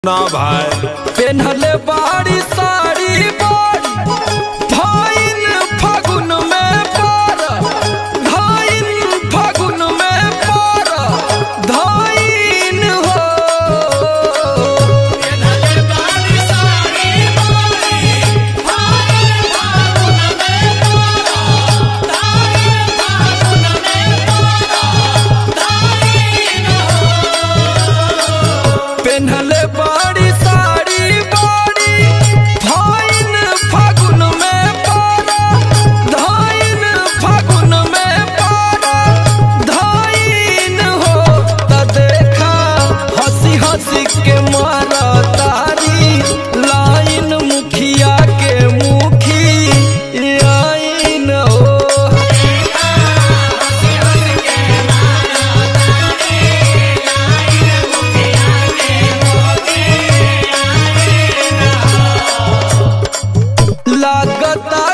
ना भाई पेन्हले बाड़ी साड़ी बाड़ी धाइन फागुन में पार धाइन फागुन में पार धाइन हो पेन्हले बाड़ी साड़ी बाड़ी धाइन फागुन में पार धाइन फागुन में पार धाइन हो त देखा हंसी हंसी के मारा तारी लाइन मुखिया के मुखी आइन हो लागता